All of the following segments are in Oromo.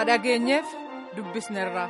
dhageenyeef dubbisneerra.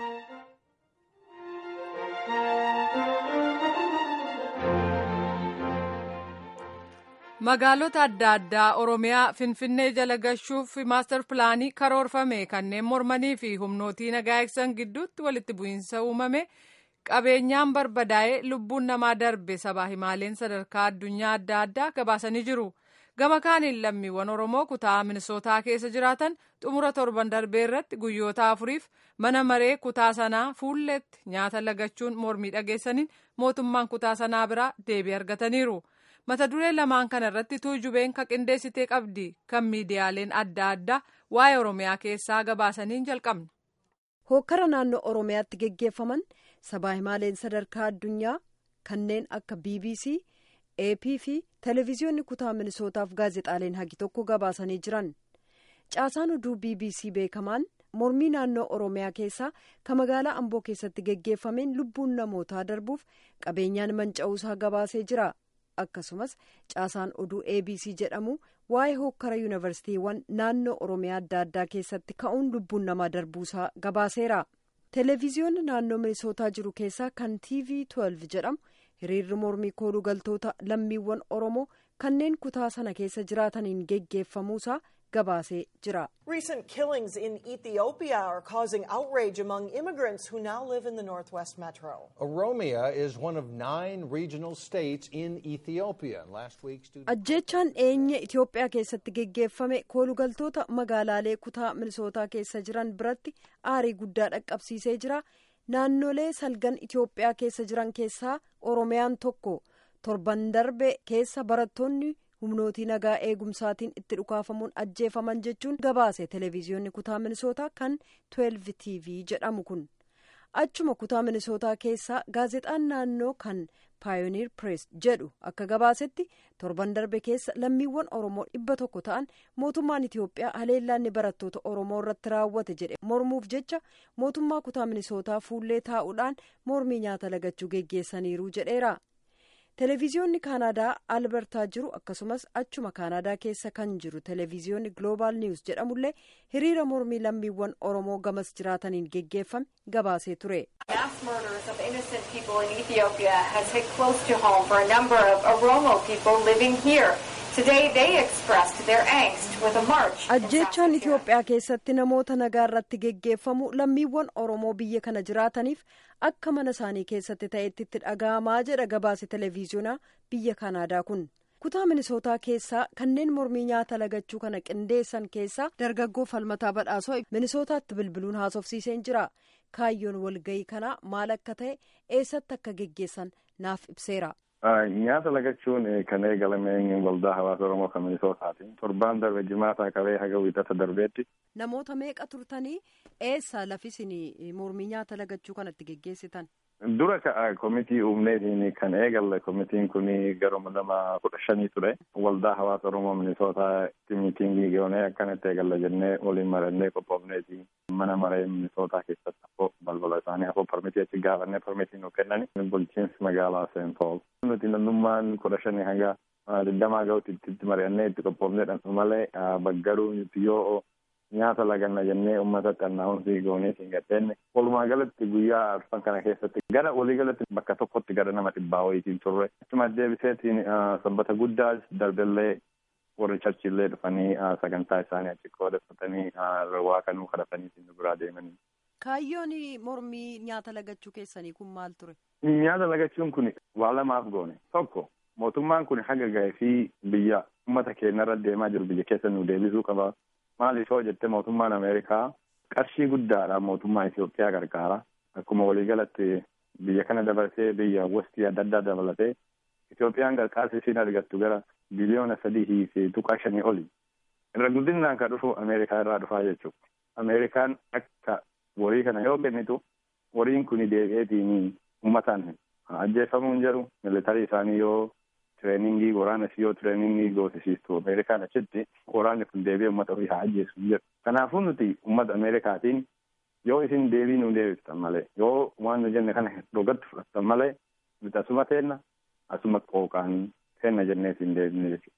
magaalota adda addaa oromiyaa finfinnee jala gashuuf maastar pilaanii karoorfame kanneen mormanii fi humnootii nagaa eegsisan gidduutti walitti bu'iinsa uumame qabeenyaan barbadaa'ee lubbuun namaa darbe sabaa himaaleen sadarkaa addunyaa adda addaa gabaasanii jiru gama kaaniin lammiiwwan oromoo kutaa minisootaa keessa jiraatan xumura torban darbee irratti guyyoota afuriif mana maree kutaa sanaa fuulletti nyaata lagachuun mormii dhageessaniin mootummaan kutaa sanaa biraa deebii argataniiru. mata duree lamaan kana irratti tuujubeen ka qindeessitee qabdi kan miidiyaaleen adda addaa waa'ee oromiyaa keessaa gabaasaniin jalqabna. hookkara naannoo oromiyaatti geggeeffaman sabaa himaaleen sadarkaa addunyaa kanneen akka bbc ap fi televiziyoonni kutaa minisootaaf gaazexaaleen hagi tokko gabaasanii jiran caasaan oduu bbc beekamaan mormii naannoo oromiyaa keessaa ka magaalaa amboo keessatti geggeeffameen lubbuun namootaa darbuuf qabeenyaan manca'uusaa gabaasee jira. akkasumas caasaan oduu abc jedhamu waa'ee hookkara yuunivarsiitiiwwan naannoo oromiyaa adda addaa keessatti ka'uun lubbuun namaa darbuusaa gabaaseera televiziyoonni naannoo minisootaa jiru keessaa kan tv 12 jedhamu hiriirri mormii kooluu galtoota lammiiwwan oromoo kanneen kutaa sana keessa jiraataniin geggeeffamuusaa gabaasee jira. Recent killings in Ethiopia are causing outrage among immigrants who now live in the northwest metro. Oromia is one of nine regional states in Ethiopia. Last week, students. ajjeechaan eenye itiyoophiyaa keessatti geggeeffame koolugaltoota magaalaalee kutaa minisootaa keessa jiran biratti aarii guddaa dhaqqabsiisee jira naannolee salgan itiyoophiyaa keessa jiran keessaa oromiyaan tokko torban darbe keessa barattoonni humnootii nagaa eegumsaatiin itti dhukaafamuun ajjeefaman jechuun gabaase televiziyoonni kutaa minisootaa kan 12 tv jedhamu kun achuma kutaa minisootaa keessaa gaazexaan naannoo kan paayoniir pirees jedhu akka gabaasetti torban darbe keessa lammiiwwan oromoo dhibba tokko ta'an mootummaan itiyoophiyaa haleellaanni barattoota oromoo irratti raawwate jedhe mormuuf jecha mootummaa kutaa minisootaa fuullee taa'uudhaan mormii nyaata lagachuu geggeessaniiru jedheera. televiziyoonni kaanaadaa albertaa jiru akkasumas achuma kaanaadaa keessa kan jiru televiziyoonni gloobaal niwus jedhamullee hiriira mormii lammiiwwan oromoo gamas jiraataniin geggeeffame gabaasee ture. Mass murders of innocent people in Ethiopia has hit close to home for a number of Oromo people living here. Today they expressed their angst with a march. ajjeechaan itiyoophiyaa keessatti namoota nagaa irratti geggeeffamu lammiiwwan oromoo biyya kana jiraataniif akka mana isaanii keessatti ta'etti itti dhaga'amaa jedha gabaase televiziyoonaa biyya kanaadaa kun kutaa minisootaa keessaa kanneen mormii nyaata lagachuu kana qindeessan keessaa dargaggoo falmataa badhaasoo minisootaatti bilbiluun haasofsiiseen jira kaayyoon walgayii kanaa maal akka ta'e eessatti akka geggeessan naaf ibseera. nyaata lagachuun kan eegalame waldaa hawaasa oromoo kan minisootaati torbaan darbe jimaataa qabee haga wiixata darbeetti. namoota meeqa turtanii eessa lafisin mormii nyaata lagachuu kanatti geggeessitan. dura ka'a komitii uumneetiin kan eegalle komitiin kun garuma lama kudha shanii ture waldaa hawaasa oromoo minisootaa miitingii goonee akkanatti eegalla jennee waliin marannee qophoofneeti mana maree minisootaa keessatti hafoo balbala isaanii hafoo parmitii achi gaafannee parmitii nu kennani bulchiinsi magaalaa seen pool nuti namnummaan kudha shanii hanga digdamaa ga'utti itti mari'annee itti qophoofnee malee baggaruu nuti yoo nyaata laganna jennee uummata xannaa'uunsi goonee siin gadheenne walumaa galatti guyyaa arfan kana keessatti gara walii galatti bakka tokkotti gara nama dhibbaa wayitiin turre achuma deebiseetiin sabbata guddaa darbellee warri charchillee dhufanii sagantaa isaanii achi qoodeeffatanii waa kanuu kadhatanii siin biraa deemanii. kaayyoon mormii nyaata lagachuu keessanii kun maal ture. nyaata lagachuun kun waa lamaaf goone tokko mootummaan kun haga ga'ee fi biyya uummata keenyarra deemaa jiru biyya keessa nu deebisuu qaba. maaliif yoo jette mootummaan ameerikaa qarshii guddaadhaan mootummaa Itoophiyaa gargaara akkuma waliigalatti biyya kana dabalatee biyya westii adda addaa dabalatee Itoophiyaan gargaarsa isiin argattu gara biliyoona sadii fi tuqaa shanii oli irra guddinaan kan dhufu ameerikaa irraa dhufaa jechuudha. Ameerikaan akka warii kana yoo kennitu wariin kun deebi'eetiin uummataan ajjeefamuun jedhu militarii isaanii yoo tireeningii waraana yoo tireeningii goosisiistu ameerikaan achitti waraanni kun deebi'ee uummata ofii haa ajjeesu jedhu. Kanaafuu nuti uummata ameerikaatiin yoo isin deebii nu deebiftan malee yoo waan nu jenne kana dhugatti fudhattan malee nuti asuma teenna asuma qooqaan teenna jennee isin deebine jechuudha.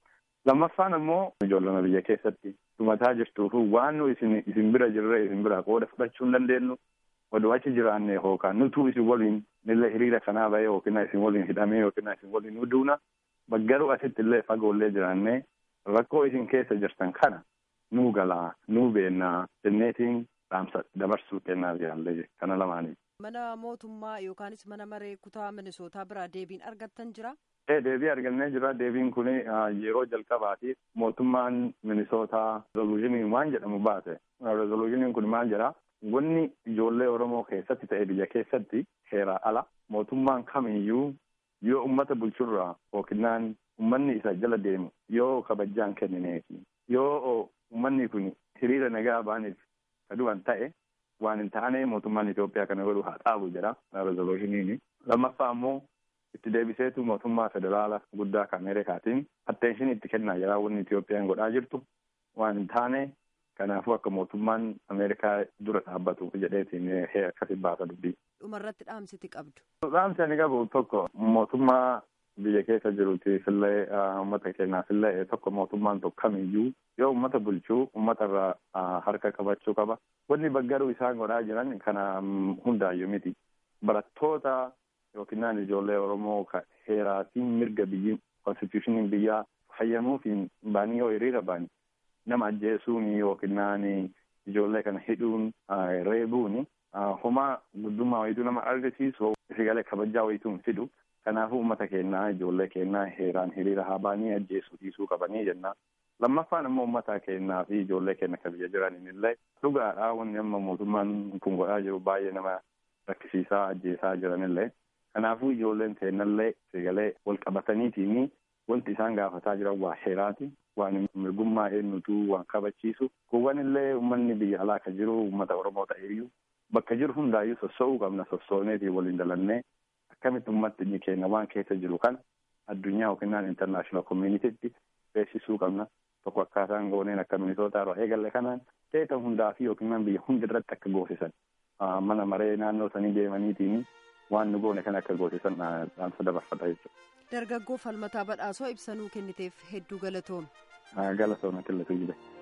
lammaffaan ammoo ijoollama biyya keessatti dhumataa jirtuufu waan nu isin isin bira jirre isin bira qooda fudhachuu hin dandeenyu oduu achi jiraanne yookaan nutuu isin waliin illee hiriira kanaa bahee yookiin isin waliin hidhamee yookiin isin waliin nu duuna baggaruu asitti illee fagoollee jiraannee rakkoo isin keessa jirtan kana nuu galaa nuu beennaa jenneetiin dhaamsa dabarsuu kennaaf jaallee kana lamaanii. Mana mootummaa yookaanis mana maree kutaa minisootaa biraa deebiin argattan jira? Ee deebii argannee jira deebiin kun yeroo jalqabaatiif mootummaan minisootaa rezolushiniin waan jedhamu baase rezolushiniin kun maal jedha wanni ijoollee oromoo keessatti ta'e biyya keessatti heeraa ala mootummaan kamiyyuu yoo ummata bulchurraa yookiin ummanni isa jala deemu yoo kabajaan kennineefi yoo ummanni kun hiriira nagaa baaniif kaduwan ta'e waan hin taane mootummaan Itoophiyaa kana godhu haa dhaabu jedha rezolushiniin lammaffaa ammoo itti deebiseetu mootummaa federaala guddaa kan Ameerikaatiin atteenshin itti kennaa jira wanni Itoophiyaan godhaa jirtu waan hin taane kanaafuu akka mootummaan Ameerikaa dura dhaabbatu jedheetiin akkasi baasa dubbii. Dhumarratti dhaamsiti qabdu. Dhaamsi ani qabu tokko mootummaa biyya keessa jiruutiif illee uummata keenyaaf illee tokko mootummaan tokko kamiyyuu yoo uummata bulchuu uummata irraa harka qabachuu qaba. Wanni baggaruu isaan godhaa jiran kana hundaayyuu miti. Barattoota yookiin ijoollee Oromoo heeraatiin mirga biyyi konstitushiniin biyyaa fayyamuufiin baanii yoo hiriira baani nama ajjeesuun yookiin ijoollee kana hidhuun reebuun homaa guddummaa wayituu nama argisiisu sigalee kabajaa wayituun fidu. Kanaafuu uummata keenyaa ijoollee keenyaa heeraan hiriira haa baanii ajjeesuu dhiisuu qabanii jenna. Lammaffaan immoo uummata keenyaa fi ijoollee keenya kan biyya jiraniin illee dhugaadhaa wanni amma mootummaan kun godhaa jiru baay'ee nama rakkisiisaa ajjeesaa jiranillee. Kanaafuu ijoolleen teennallee sigalee wal qabataniitiin wanti isaan gaafataa jiran waa heeraati. Waan mirgummaa eenyutu waan kabachiisu. Kuuwwan illee uummanni biyya alaa kan jiru uummata Oromoo ta'eeyyuu bakka jiru hundaayyuu sossoo'uu qabna sossooneetii waliin dalannee akkamitti ummatti inni keenya waan keessa jiru kana addunyaa yookiin intarnaashinaal koominiitiitti beeksisuu qabna. Tokko akkaataan gooneen akka minisootaa irraa eegalle kanaan teeta hundaa fi yookiin biyya hundi irratti akka goosisan mana maree naannoo sanii deemaniitiin waan nu goone kana akka goosisan dhaamsa dabarfata jechuudha. Dargaggoo falmataa badhaasoo ibsanuu kenniteef hedduu galatoomi. Galatooma qillatu jira.